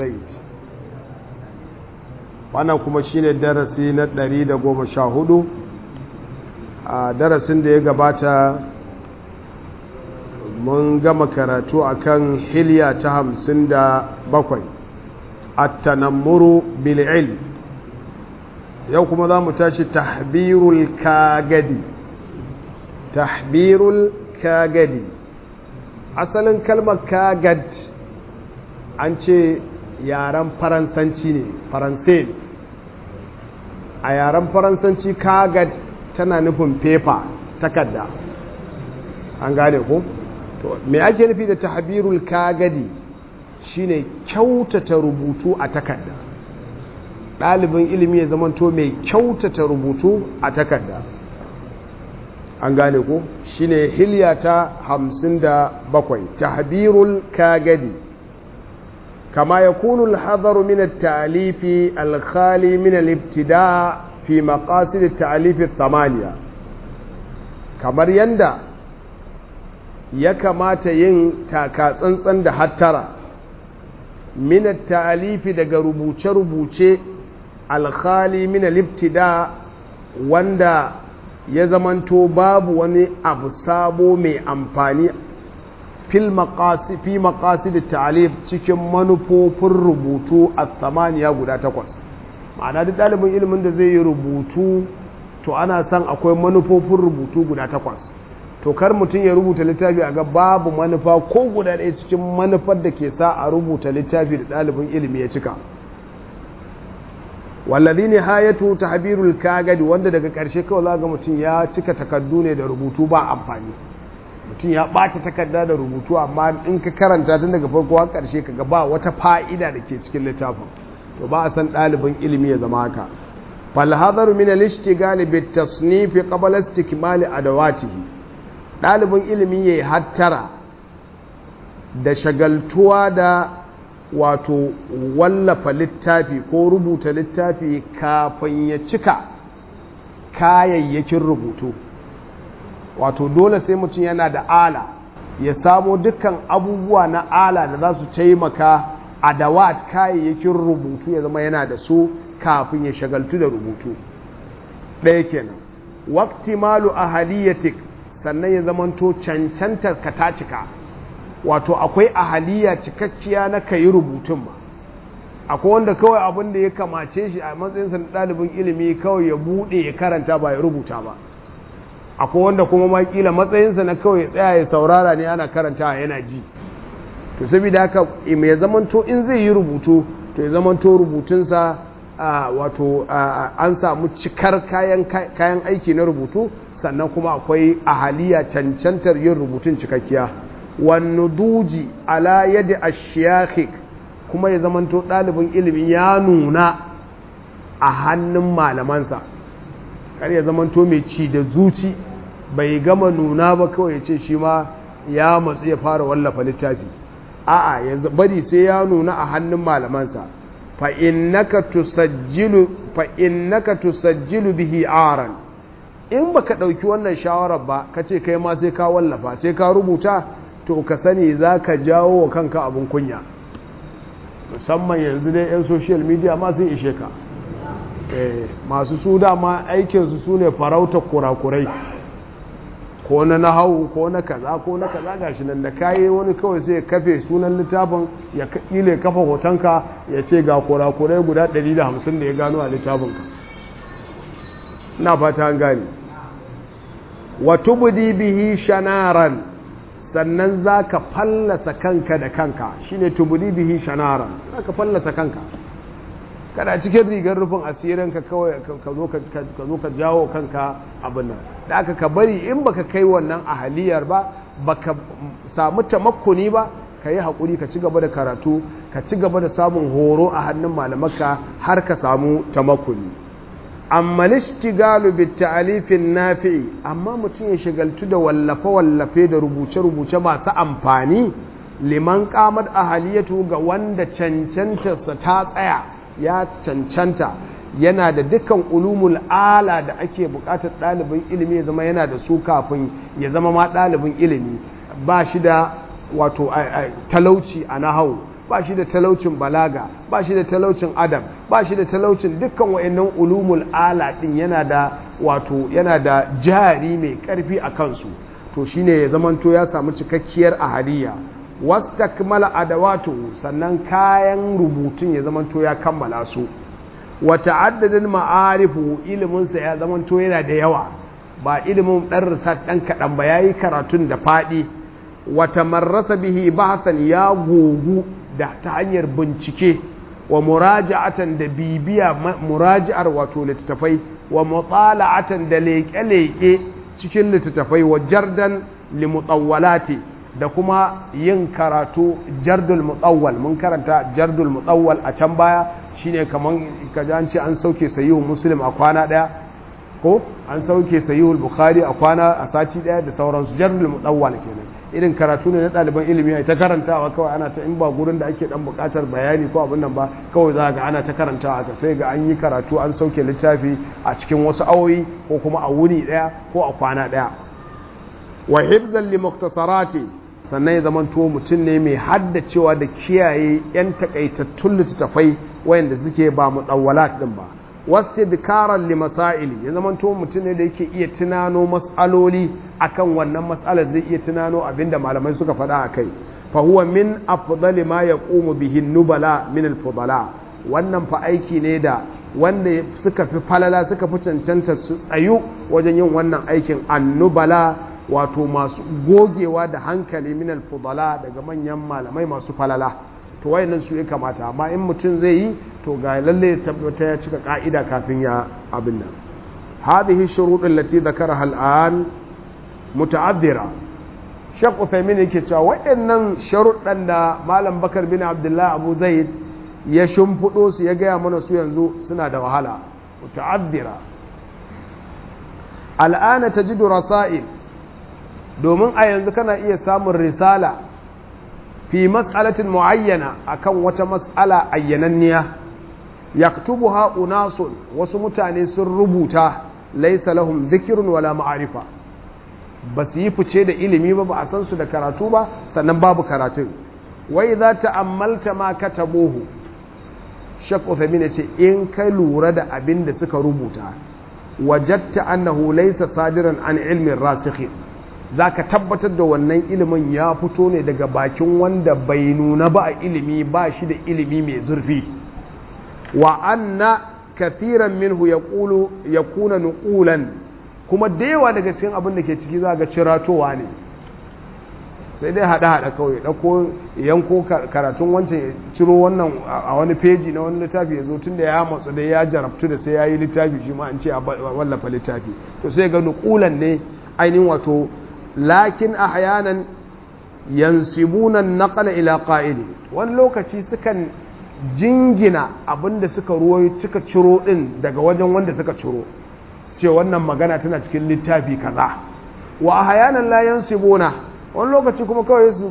zaid wannan kuma shine darasi na 114 a darasin da ya gabata mun gama karatu akan hilya ta hamsin da bakwai at-tanammuru bil ilm yau kuma za mu tashi tahbirul kagadi tahbirul kagadi asalin kalmar kagad an ce yaren faransanci ne faransai a yaren faransanci kagad tana nufin fefa takarda an gane ko to me ake nufi da tahbirul kagadi shine kyautata rubutu a takarda ɗalibin ilimi ya zamanto mai kyautata rubutu a takarda an gane ko shine hilya ta hamsin da bakwai tahbirul kagadi kama ya kunu alhadaru min at-ta'lifi al-khali min al-ibtida fi maqasid at-ta'lif ath-thamaniya kamar yanda ya kamata yin taka tsantsan da hattara min at-ta'lifi daga rubuce-rubuce al-khali min al-ibtida wanda ya zamanto babu wani abu sabo mai amfani fil maqasi fi maqasid ta'alif cikin manufofin rubutu a tsamaniya guda takwas ma'ana duk ɗalibin ilimin da zai yi rubutu to ana son akwai manufofin rubutu guda takwas to kar mutum ya rubuta littafi a ga babu manufa ko guda ɗaya cikin manufar da ke sa a rubuta littafi da ɗalibin ilimi ya cika wallazi ne hayatu tahbirul kagadi wanda daga ƙarshe kawai za ga mutum ya cika takardu ne da rubutu ba amfani mutum ya ɓata takarda da rubutu amma in ka karanta tun daga farko har ƙarshe kaga ba wata fa'ida da ke cikin littafin to ba a san ɗalibin ilimi ya zama haka fal hadaru min al ishtigal bit tasnif qabla istikmal adawatihi ɗalibin ilimi yayi hattara da shagaltuwa da wato wallafa littafi ko rubuta littafi kafin ya cika kayayyakin rubutu wato dole sai mutum yana da ala ya samo dukkan abubuwa na ala da za su taimaka a dawat kayayyakin rubutu ya zama yana da su kafin ya shagaltu da rubutu ɗaya kenan wakti malu a haliyatik sannan ya zamanto cancantar ka ta cika wato akwai ahaliya cikakkiya na ka yi rubutun ba akwai wanda kawai abin da ya kamace shi a matsayinsa na ɗalibin ilimi kawai ya buɗe ya karanta ba ya rubuta ba akwai wanda kuma ma kila matsayinsa na kawai ya tsaya ya saurara ne ana karanta yana ji to saboda haka mai zamanto in zai yi rubutu to ya zamanto rubutunsa wato an samu cikar kayan aiki na rubutu sannan kuma akwai ahaliya cancantar yin rubutun cikakkiya wannuduji ala yadi ashiyakik kuma ya zamanto ɗalibin ilimi ya nuna a hannun malamansa kar ya zamanto mai ci da zuci bai gama nuna ba kawai ya ce shi ma ya matsu ya fara wallafa littafi a'a ya bari sai ya nuna a hannun malamansa fa innaka tusajjilu fa innaka tusajjilu bihi aran in baka dauki wannan shawarar ba kace kai ma sai ka wallafa sai ka rubuta to ka sani zaka jawo wa kanka abun kunya musamman yanzu dai yan social media ma sun ishe ka masu su dama aikinsu su ne farauta kurakurai ko na nahawu ko na kaza ko na kaza gashi nan da kayi wani kawai sai ya kafe sunan littafin ya ile kafa hotonka ya ce ga kurakurai guda 150 da ya gano a littafinka na fata an gani wa tubdi bihi shanaran sannan zaka fallasa kanka da kanka shine tubdi bihi shanaran zaka fallasa kanka kada cikin rigar rufin asirin ka kawai ka zo ka jawo kanka abin nan da aka ka bari in baka kai wannan ahaliyar ba baka samu tamakkuni ba ka yi haƙuri ka ci gaba da karatu ka ci gaba da samun horo a hannun malamaka har ka samu tamakkuni amma lishtigalu bi ta'alifin nafi'i amma mutum ya shigaltu da wallafe wallafe da rubuce rubuce masu amfani liman qamad ahaliyatu ga wanda cancantarsa ta tsaya ya cancanta yana da dukkan ulumul ala da ake bukatar ɗalibin ilimi ya zama yana da su kafin ya zama ma ɗalibin ilimi ba shi da wato talauci a nahau ba shi da talaucin balaga ba shi da talaucin adam ba shi da talaucin dukkan wa'annan ulumul ala din yana da wato yana da jari mai karfi a kansu to shine ya zamanto ya samu cikakkiyar ahaliya wastakmala adawatu sannan kayan rubutun ya zamanto ya kammala su wa ta'addadin ma'arifu ilimin sa ya zamanto yana da yawa ba ilimin dan research dan kadan ba yayi karatun da fadi wa tamarrasa bihi bahsan ya gogu da ta hanyar bincike wa muraja'atan da bibiya muraji'ar wato littattafai wa mutala'atan da leƙe-leƙe cikin littattafai wa jardan limutawwalati da kuma yin karatu jardul mutawwal mun karanta jardul mutawwal a can baya shine kaman kaji an ce an sauke sahihu muslim a kwana daya ko an sauke sahihul bukhari a kwana a sati daya da sauransu jardul mutawwal kenan irin karatu ne na ɗaliban ilimi ta karantawa kawai ana ta in ba gurin da ake dan buƙatar bayani ko abin nan ba kawai za ga ana ta karantawa ka sai ga an yi karatu an sauke littafi a cikin wasu awoyi ko kuma a wuni ɗaya ko a kwana ɗaya wa hibzan li muktasarati sannan ya zama to mutum ne mai haddacewa da kiyaye yan takaitattun littattafai wayanda suke ba mutawwalat din ba wastidkaran li masaili ya zama to mutum ne da yake iya tunano mas'aloli akan wannan mas'alar zai iya tunano abinda malamai suka faɗa akai fa huwa min afdali ma yaqumu bihi nubala min al-fudala wannan fa aiki ne da wanda suka fi falala suka fi cancanta su tsayu wajen yin wannan aikin annubala wato masu gogewa da hankali min al-fudala daga manyan malamai masu falala to wayannan su ya kamata amma in mutum zai yi to ga lalle ya tabbata ya cika ka'ida kafin ya abin nan hadhihi shuruɗin lati dhakaraha al'an muta'addira Sheikh Uthaymeen yake cewa wayannan sharuɗan da Malam Bakar bin Abdullah Abu Zaid ya shimfiɗo su ya gaya mana su yanzu suna da wahala muta'addira al'ana tajidu rasail domin a yanzu kana iya samun risala fi mas'alatin muayyana akan wata mas'ala ayyananniya yaktubuha unasun wasu mutane sun rubuta laysa lahum dhikrun wala ma'arifa ba su yi fice da ilimi ba ba a san su da karatu ba sannan babu karatun wai za ta ammalta ma katabuhu shak Uthamin ya ce in ka lura da abin da suka rubuta wajatta annahu laysa sadiran an ilmin rasikhin za ka tabbatar da wannan ilimin ya fito ne daga bakin wanda bai nuna ba a ilimi ba shi da ilimi mai zurfi wa anna kathiran minhu ya kuna nukulan kuma da yawa daga cikin abin da ke ciki za ga ciratowa ne sai dai haɗa-haɗa kawai ɗauko yanko karatun wancan ya ciro wannan a wani feji na wani littafi ya zo tun da ya matsu da ya jarabtu da sai ya yi littafi shi ma an ce a wallafa littafi to sai ga nukulan ne ainihin wato lakin ahyanan yansibuna naqala ila qa'ili wani lokaci sukan jingina abinda suka ruwayo suka ciro din daga wajen wanda suka ciro ce wannan magana tana cikin littafi kaza wa ahyanan la yansibuna wani lokaci kuma kawai su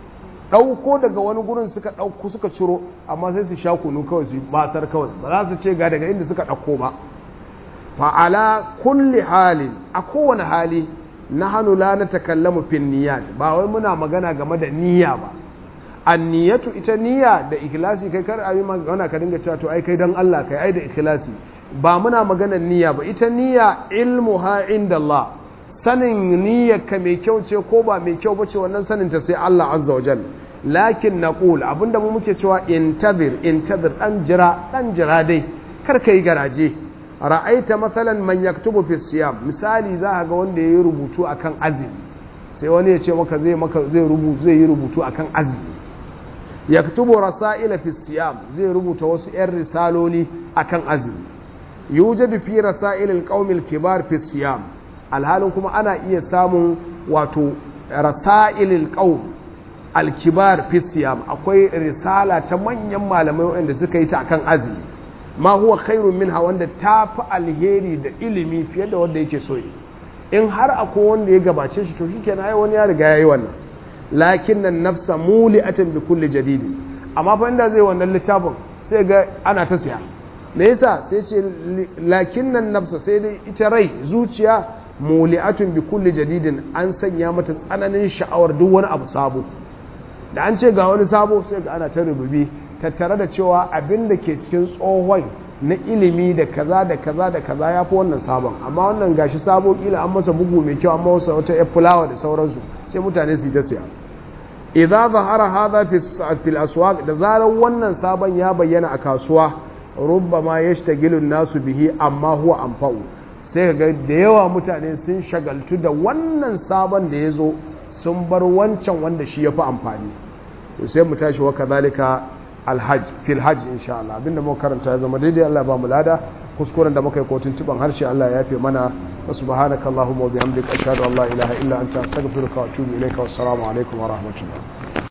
dauko daga wani gurin suka dauko suka ciro amma sai su sha kunu kawai su basar kawai ba za su ce ga daga inda suka dauko ba fa ala kulli halin a kowane hali na hannu la na takallamu fin niyyat ba wai muna magana game da niyya ba an niyyatu ita niyya da ikhlasi kai kar ayi magana ka dinga cewa to ai kai dan Allah kai ai da ikhlasi ba muna magana niyya ba ita niyya ilmuha inda Allah sanin niyyar ka mai kyau ce ko ba mai kyau bace wannan sanin ta sai Allah azza wa jal lakin naqul abinda mu muke cewa intazir intazir dan jira dan jira dai kar kai garaje ra'aita matsalan man yaktubu fi siyam misali za ga wanda yayi rubutu akan azumi sai wani ya ce maka zai maka zai rubutu zai yi rubutu akan azumi yaktubu rasaila fi siyam zai rubuta wasu yan risaloli akan azumi yujadu fi rasail alqawm alkibar fi siyam alhalin kuma ana iya samun wato rasail alqawm alkibar fi siyam akwai risala ta manyan malamai wanda suka yi ta akan azumi ma huwa khairun minha wanda ta fi alheri da ilimi fiye da wanda yake so in har akwai wanda ya gabace shi to shikenan ai wani ya riga yayi wannan lakin nan nafsa muli'atan bi kulli jadid amma fa inda zai wannan littafin sai ga ana ta siya me yasa sai ce lakin nan nafsa sai dai ita rai zuciya muli'atun bi kulli jadidin an sanya mata tsananin sha'awar duk wani abu sabo da an ce ga wani sabo sai ga ana ta rububi tattare da cewa abin da ke cikin tsohon na ilimi da kaza da kaza da kaza ya fi wannan sabon amma wannan gashi sabo kila an masa bugu mai kyau amma wasu wata yar fulawa da sauransu sai mutane su yi ta siya idza zahara hadha fi aswaq da zarar wannan sabon ya bayyana a kasuwa rubbama yashtagilu nasu bihi amma huwa anfa'u sai ga da yawa mutane sun shagaltu da wannan sabon da ya zo sun bar wancan wanda shi ya fi amfani to sai mu tashi wa kazalika alhaj fil hajj insha Allah abinda muka karanta ya zama daidai Allah ba mu lada kuskuren da muka yi kotun tuban harshe Allah ya yafe mana wa subhanaka allahumma wa bihamdika ashhadu an la ilaha illa anta astaghfiruka wa atubu ilayka wassalamu alaikum wa rahmatullah